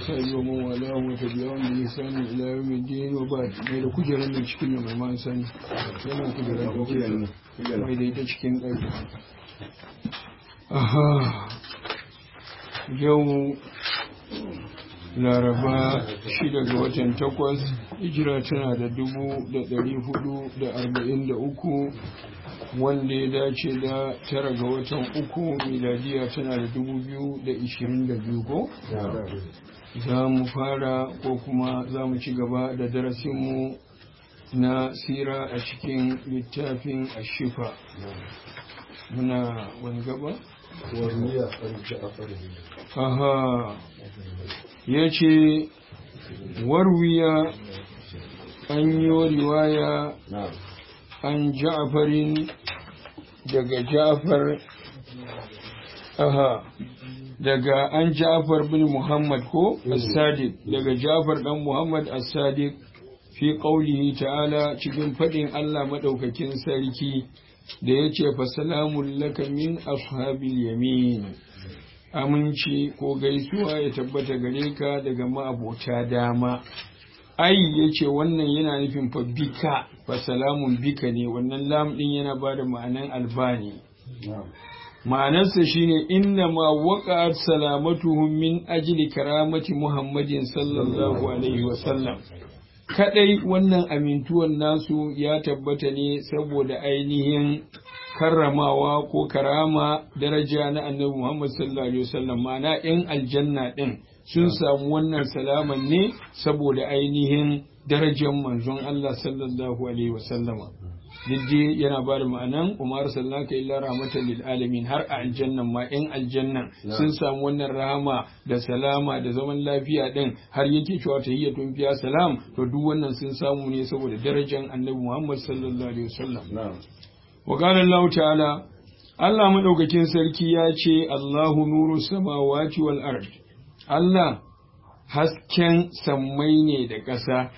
وصحبه ومن والاه وتبعهم بإحسان إلى يوم الدين وبعد mai da kujerar da cikin da mai man sani yana kujerar da kujerar mai da ita cikin ɗaki aha yau laraba shida ga watan takwas hijira tana da dubu da ɗari hudu da arba'in da uku wanda ya dace da tara ga watan uku miladiya tana da dubu biyu da ishirin da biyu ko? za mu fara ko kuma za mu ci gaba da darasinmu na sira a cikin littafin ashifa muna wani gaba? aha ya ce warwiya an yi riwaya an ja'farin daga ja'far aha daga an ja'far bin muhammad ko as-sadiq daga ja'far dan muhammad as-sadiq fi qaulihi ta'ala cikin fadin Allah madaukakin sarki da yace fa salamun laka min ashabil yamin aminci ko gaisuwa ya tabbata gare ka daga ma'abota dama ai ya ce wannan yana nufin fa bika fa salamun bika ne wannan lam din yana ba da ma'anan albani ma'anarsa shine inna ma waqa'at salamatuhum min ajli karamati muhammadin sallallahu alaihi wa sallam kadai wannan amintuwan nasu ya tabbata ne saboda ainihin karramawa ko karama daraja na annabi Muhammad sallallahu alaihi wasallam ma'ana yan aljanna din sun samu wannan salaman ne saboda ainihin darajar manzon Allah sallallahu alaihi wasallama diddi yana ba da ma'anan umar sallaka illa rahmatan lil alamin har a aljannan ma yan aljannan sun samu wannan rahama da salama da zaman lafiya din har yake cewa tahiyyatun fiya salam to duk wannan sun samu ne saboda darajar annabi Muhammad sallallahu alaihi wasallam wa qala Allah ta'ala Allah madaukakin sarki ya ce Allahu nuru samawati wal ard Allah hasken sammai ne da ƙasa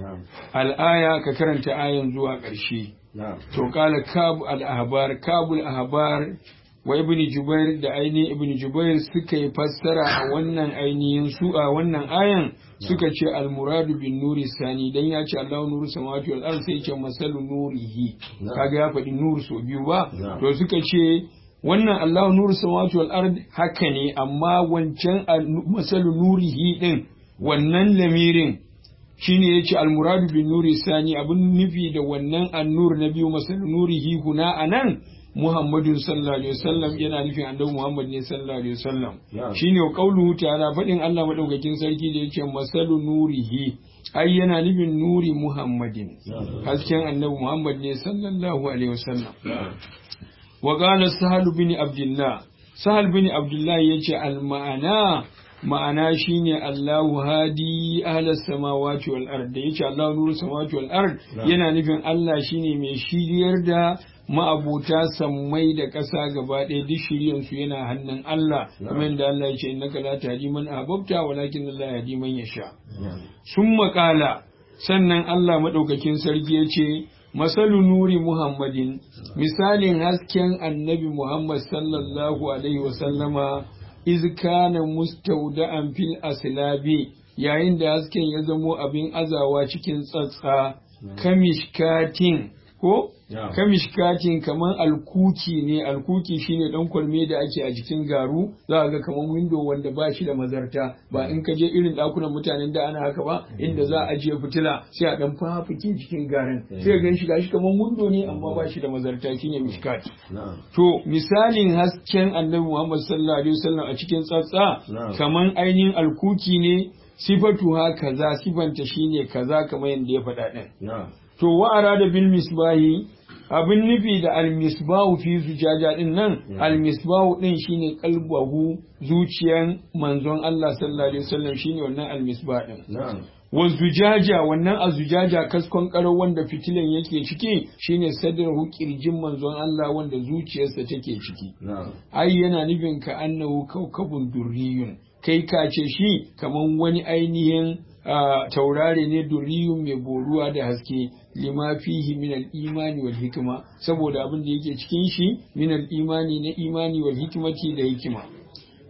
al'aya ka karanta ayan zuwa ƙarshe to kala kabu al-ahbar kabu al-ahbar wa ibn jubair da ainihin ibn jubair suka yi fassara a wannan ainihin su a wannan ayan suka ce al-muradu bin nuri sani dan ya ce Allahu nuru samawati wal ard sai ce masalu nurihi kaga ya faɗi nur so biyu ba to suka ce wannan Allahu nuru samawati wal ard haka ne amma wancan masalu nurihi din wannan lamirin shine yace almuradu bin nuri sani abin nufi da wannan annur na biyu masal nurihi huna anan Muhammadun sallallahu alaihi wasallam yana nufin annabi Muhammad ne sallallahu alaihi wasallam shine qauluhu ta'ala fadin Allah madaukakin sarki da yake masalu nurihi ai yana nufin nuri Muhammadin hasken annabi Muhammad ne sallallahu alaihi wasallam wa qala sahal bin abdullah sahal bin abdullah yace al ma'ana ma'ana shine Allahu hadi ahlas samawati wal ard da yace Allahu nuru samawati wal ard yana nufin Allah shine mai shiryar da ma'abuta sammai da ƙasa gaba ɗaya duk shiryan su yana hannun Allah kuma inda Allah ya ce innaka la tahdi man ahbabta walakin Allah yahdi man yasha sun maƙala sannan Allah madaukakin sarki ya ce masalu nuri muhammadin misalin hasken annabi muhammad sallallahu alaihi wasallama iz kana mustawda'an fil aslabi yayin da hasken ya zamo abin azawa cikin tsatsa kamishkatin ko kamishkatin kaman alkuki ne alkuki shine dan kwalme da ake a jikin garu za ga kaman window wanda ba shi da mazarta ba in ka je irin dakunan mutanen da ana haka ba inda za a ajiye fitila sai a dan fafike cikin garin sai ga shi gashi kaman window ne amma ba shi da mazarta shine mishkat to misalin hasken annabi Muhammad sallallahu alaihi wasallam a cikin tsatsa kaman ainihin alkuki ne sifatu ha kaza sifanta shine kaza kamar yadda ya faɗa din to wa arada bil misbahi abin nufi da almisbahu fi zujaja din nan almisbahu din shine kalbahu zuciyan manzon Allah sallallahu alaihi wasallam shine wannan almisbah din wa zujaja wannan azujaja kaskon karo wanda fitilan yake ciki shine sadrahu kirjin manzon Allah wanda zuciyarsa take ciki ai yana nufin ka annahu kaukabun durriyun kai ka ce shi kaman wani ainihin taurare ne duriyun mai boruwa da haske lima fihi min al-imani wal hikma saboda abin da yake cikin shi min al-imani na imani wal hikmati da hikima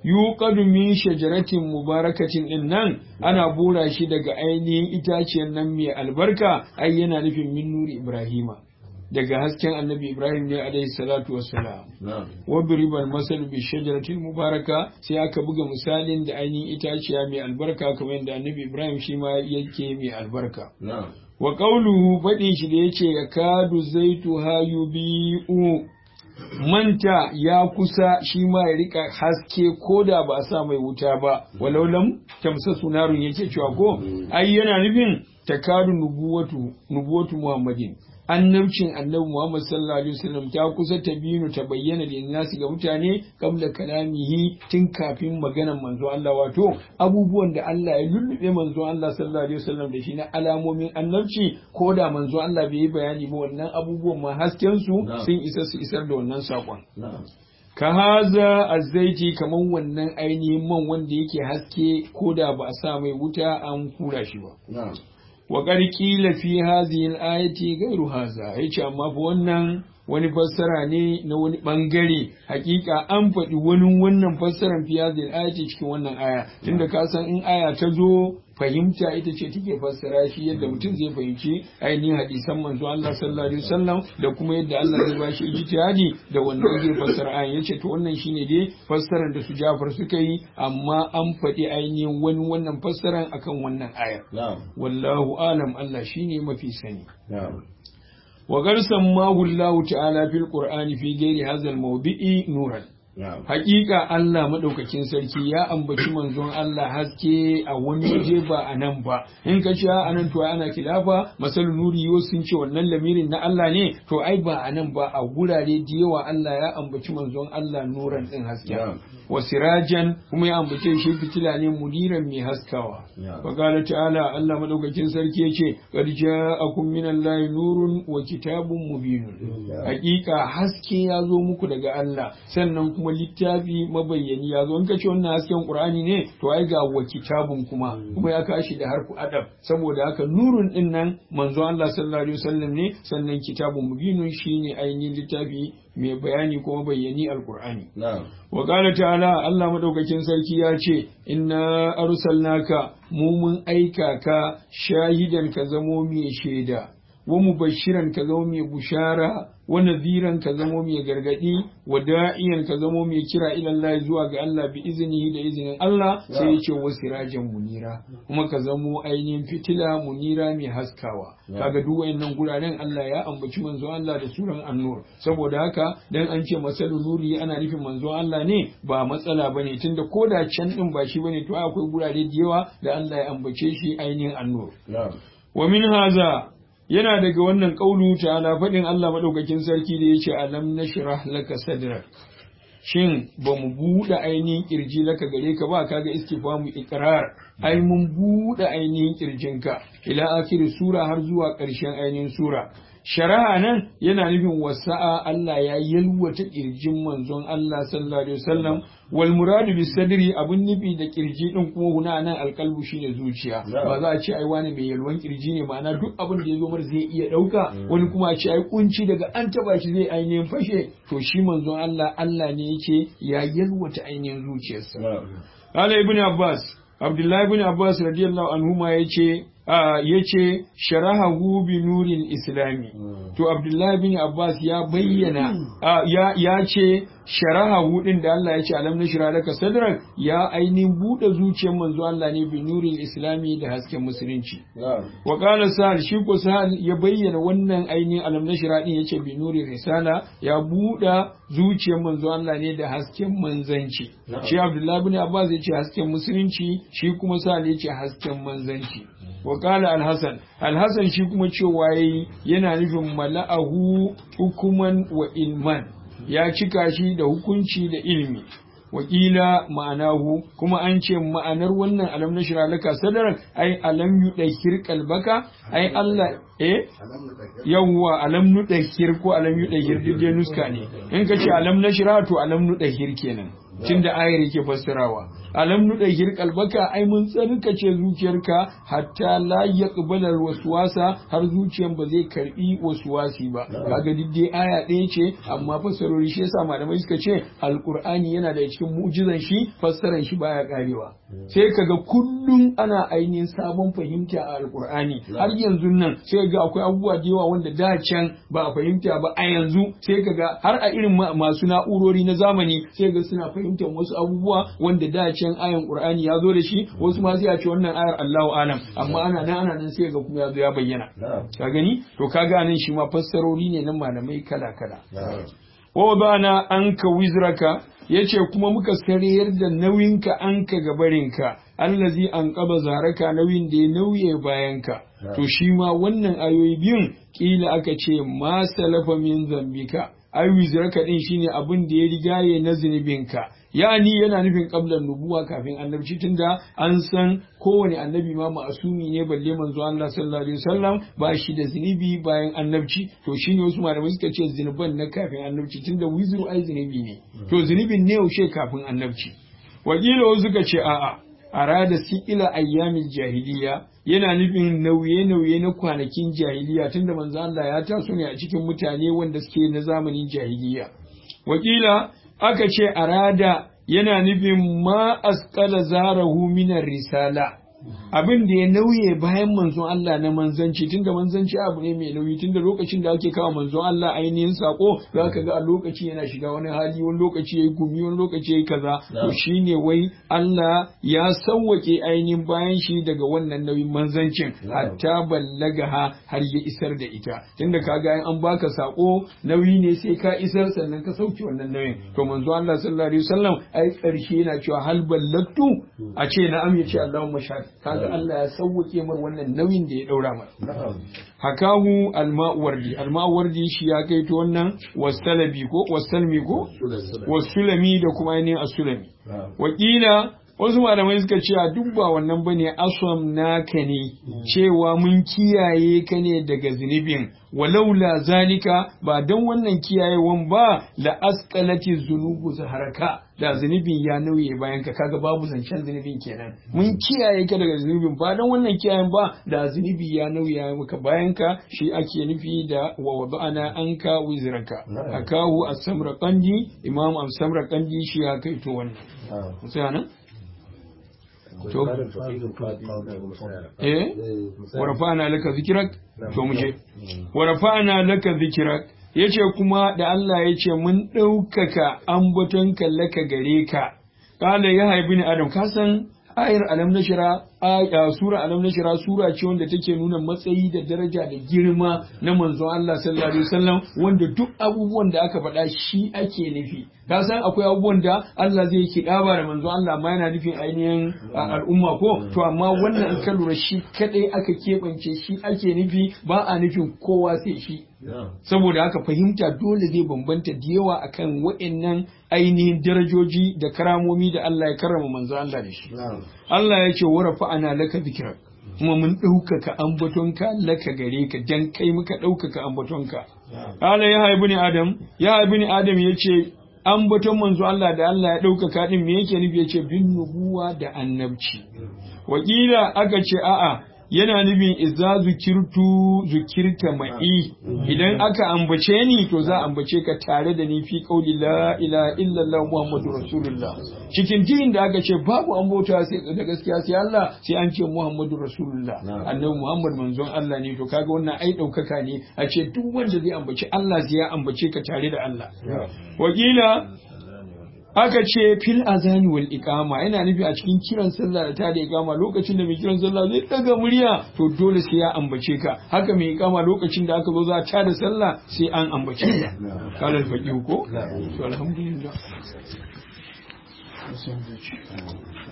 yuqadu min shajaratin mubarakatin din nan ana bura shi daga ainihin itaciyar nan mai albarka ai yana nufin min nuri ibrahima daga hasken annabi ibrahim ne alaihi salatu wassalam wa biribal masal bi shajaratil mubaraka sai aka buga misalin da ainihin itaciya mai albarka kamar yadda annabi ibrahim shi ma yake mai albarka wa qawluhu fadin shi da yace yakadu zaitu hayubi'u manta ya kusa shi ma ya rika haske ko da ba a sa mai wuta ba walau lam tamsa sunarun yake cewa ko ai yana nufin takadu nubuwatu nubuwatu muhammadin annabcin annabi Muhammad sallallahu alaihi wasallam ta kusa ta binu ta bayyana da nasu ga mutane kabla kalamihi tun kafin maganar manzo Allah wato abubuwan da Allah ya lullube manzo Allah sallallahu alaihi wasallam da shi na alamomin annabci ko da manzo Allah bai yi bayani ba wannan abubuwan ma hasken su sun isa su isar da wannan sakon ka haza azzaiti kaman wannan ainihin man wanda yake haske ko da ba a sa mai wuta an kura shi ba wa ƙila fi hadhihi al-ayati ghayru hadha yace amma fa wannan wani fassara ne na wani bangare hakika an faɗi wani wannan fassaran fi hadhihi al-ayati cikin wannan aya tunda ka san in aya ta zo fahimta ita ce take fassara shi yadda mutum zai fahimci ainihin hadisan manzo Allah sallallahu alaihi wasallam da kuma yadda Allah zai ba shi ijtihadi da wannan zai fassara ayan yace to wannan shine dai fassarar da su Jafar suka yi amma an faɗi ainihin wani wannan fassaran akan wannan ayar wallahu alam Allah shine mafi sani wa garsan mahu Allah ta'ala fil qur'ani fi ghairi hadha al-mawdi'i nuran Hakika Allah maɗaukakin sarki ya ambaci manzon Allah haske a wani waje ba a nan ba. In ka ce a nan to ana kilafa masalun nuri yau sun ce wannan lamirin na Allah ne to ai ba a nan ba a gurare da yawa Allah ya ambaci manzon Allah nuran ɗin haske. Wa sirajan kuma ya ambace shi fitila ne mudiran mai haskawa. Wa ta'ala Allah maɗaukakin sarki ya ce qad ja'akum minallahi nurun wa kitabun mubinun. Hakika haske ya zo muku daga Allah sannan kuma littafi mabayyani ya zo in ka ce wannan hasken qur'ani ne to ai ga wa kitabun kuma kuma ya kashi da harfu adab saboda haka nurun din nan manzo Allah sallallahu alaihi wasallam ne sannan kitabun mubinun shine ainihin littafi mai bayani kuma bayyani alqur'ani wa qala ta'ala Allah madaukakin sarki ya ce inna arsalnaka mu mun aika ka shahidan ka zamo mai shaida wa mubashiran ka zamo mai bushara wa nadhiran ka zamo mai gargadi wa da'iyan ka zamo mai kira ila Allah zuwa ga Allah bi iznihi da izinin Allah sai ya ce wasirajan munira kuma ka zamo ainihin fitila munira mai haskawa kaga duk wayannan guraren Allah ya ambaci manzo Allah da suran annur saboda haka dan an ce masalu nuri ana nufin manzo Allah ne ba matsala bane tunda koda can din ba shi bane to akwai gurare da yawa da Allah ya ambace shi ainihin annur wa min haza yana daga wannan ƙaunu ta'ala faɗin Allah maɗaukakin sarki da ya ce alam na shirah laka sadrak shin ba mu buɗe ainihin ƙirji laka gare ka ba kaga istifamu iqrar ai mun buɗe ainihin ƙirjinka ila akhir sura har zuwa ƙarshen ainihin sura shari'a nan yana nufin wasa'a Allah ya yalwata kirjin manzon Allah sallallahu alaihi wasallam wal muradu bis sadri abun nufi da kirji din kuma huna nan alqalbu shine zuciya ba za a ce ai wani mai yalwan kirji ne ma'ana duk abin da ya zo mar zai iya dauka wani kuma a ce ai kunci daga an taba shi zai ainihin fashe to shi manzon Allah Allah ne yake ya yalwata ainihin zuciyarsa Qala ibn Abbas Abdullahi ibn Abbas radiyallahu anhuma yace ya ce sharahahu bi nurin islami to abdullahi bin abbas ya bayyana ya ce sharahahu din da Allah ya ce alam na shira laka sadrak ya ainihin buɗe zuciyar manzo Allah ne bi nurin islami da hasken musulunci wa qala sa'al shi ko sa'al ya bayyana wannan ainihin alam na shira din yace bi nurin risala ya buɗe zuciyar manzo Allah ne da hasken manzanci shi abdullahi bin abbas ya ce hasken musulunci shi kuma sa'al ya ce hasken manzanci wa kala alhassan alhassan shi kuma cewa yayi yana nufin mala'ahu hukuman wa ilman ya cika shi da hukunci da ilmi wakila ma'anahu kuma an ce ma'anar wannan alam na shira laka sadaran ai alam yudahir kalbaka ai Allah eh yawwa alam nudahir ko alam yudahir duk dai nuska ne in ka ce alam na shira to alam nudahir kenan tunda ayar yake fassarawa alam nuda hirqal baka ai mun tsarkace zuciyarka hatta la yaqbala waswasa har zuciyan ba zai karbi waswasi ba kaga diddai aya ɗaya ce amma fassarori shi yasa malamai suka ce alqur'ani yana da cikin mu'jizan shi fassaran shi baya karewa sai kaga kullum ana ainihin sabon fahimta a alqur'ani har yanzu nan sai ga akwai abubuwa da yawa wanda da can ba a fahimta ba a yanzu sai kaga har a irin masu na'urori na zamani sai ga suna fahimtar wasu abubuwa wanda da can ayan qur'ani ya zo da shi wasu ma sai a ce wannan ayar Allahu alam amma ana nan ana nan sai ga kuma ya zo ya bayyana ka gani to kaga nan shi ma fassarori ne na malamai kala kala wa bana anka wizraka yace kuma muka sarayar da nauyinka anka gabarinka allazi an qaba zaraka nauyin da ya nauye bayanka to shi ma wannan ayoyi biyun kila aka ce ma salafa min zambika ai wizraka din shine abin da ya rigaye na zunubinka yani yana nufin qablan nubuwa kafin annabci tunda an san kowane annabi ma ma'asumi ne balle manzo Allah sallallahu alaihi wasallam ba shi da zunubi bayan annabci to shine wasu malamai suka ce zunuban na kafin annabci tunda wizru ai zunubi ne to zunubin ne yaushe kafin annabci wakila wasu suka ce a'a arada ila ayyamin jahiliya yana nufin nauye-nauye na kwanakin jahiliya tunda manzo Allah ya taso ne a cikin mutane wanda suke na zamanin jahiliya wakila aka ce arada yana nufin ma asqala zarahu minar risala abin da ya nauye bayan manzon Allah na manzanci tunda manzanci abu ne mai nauyi tunda lokacin da ake kawo manzon Allah ainihin sako za ka ga a lokaci yana shiga wani hali wani lokaci yayi gumi wani lokaci yayi kaza to shine wai Allah ya sauwake ainihin bayan shi daga wannan nauyin manzancin hatta ballagaha har ya isar da ita tunda kaga an baka sako nauyi ne sai ka isar sannan ka sauke wannan nauyin to manzon Allah sallallahu alaihi wasallam ai karshe yana cewa hal ballagtu a ce na'am ya ce Allahumma shahid kaga Allah ya sauwake mar wannan nauyin da ya daura mar hakahu alma'uwardi alma'uwardi shi ya kai to wannan wasalabi ko wasalmi ko wasulami da kuma ainihin asulami wakila wasu malamai suka ce a duk ba wannan bane aswam naka ne cewa mun kiyaye ka ne daga zunubin walaula zalika ba don wannan kiyayewan ba la asqalati zunubu zaharaka da zunubin ya nauye bayan ka kaga babu zancen zunubin kenan mun kiyaye ka daga zunubin ba don wannan kiyayen ba da zunubi ya nauye maka bayan ka shi ake nufi da wa wada'ana anka wizraka akahu as-samra qandi imam as-samra qandi shi ya kai to wannan sai nan to eh wa rafa'ana laka zikrak to muje wa rafa'ana laka zikrak yace kuma da Allah yace mun ɗaukaka ambatonka laka gare ka kala ya haibi ni adam ka san ayar alam nashira aya sura alam nashira sura ce wanda take nuna matsayi da daraja da girma na manzon Allah sallallahu alaihi wasallam wanda duk abubuwan da aka faɗa shi ake nufi ka san akwai abubuwan da Allah zai kiɗaba da manzon Allah ma yana nufin ainihin al'umma ko to amma wannan in ka lura shi kadai aka keɓance shi ake nufi ba a nufin kowa sai shi saboda haka fahimta dole zai bambanta da yawa akan waɗannan ainihin darajoji da karamomi da Allah ya karrama manzo Allah da shi Allah ya ce warafa ana laka zikrak kuma mun ɗaukaka ambatonka laka gare ka dan kai muka ɗaukaka ambatonka Allah ya haibu ni Adam ya haibu ni Adam ya ce ambaton manzo Allah da Allah ya ɗaukaka ɗin me yake nufi ya ce bin nubuwa da annabci wakila aka ce a'a yana nufin iza zukirtu zukirta ma'i idan aka ambace ni to za a ambace ka tare da ni fi qauli la ilaha illallah muhammadu rasulullah cikin din da aka ce babu ambota sai da gaskiya sai Allah sai an ce muhammadu rasulullah annabi muhammad manzon Allah ne to kaga wannan ai daukaka ne a ce duk wanda zai ambace Allah sai ya ambace ka tare da Allah wakila aka ce fil azani wal iqama yana nufi a cikin kiran sallah da ta da iqama lokacin da mai kiran sallah zai daga murya to dole sai ya ambace ka haka mai iqama lokacin da aka zo za ta da sallah sai an ambace ka kala faqih ko to alhamdulillah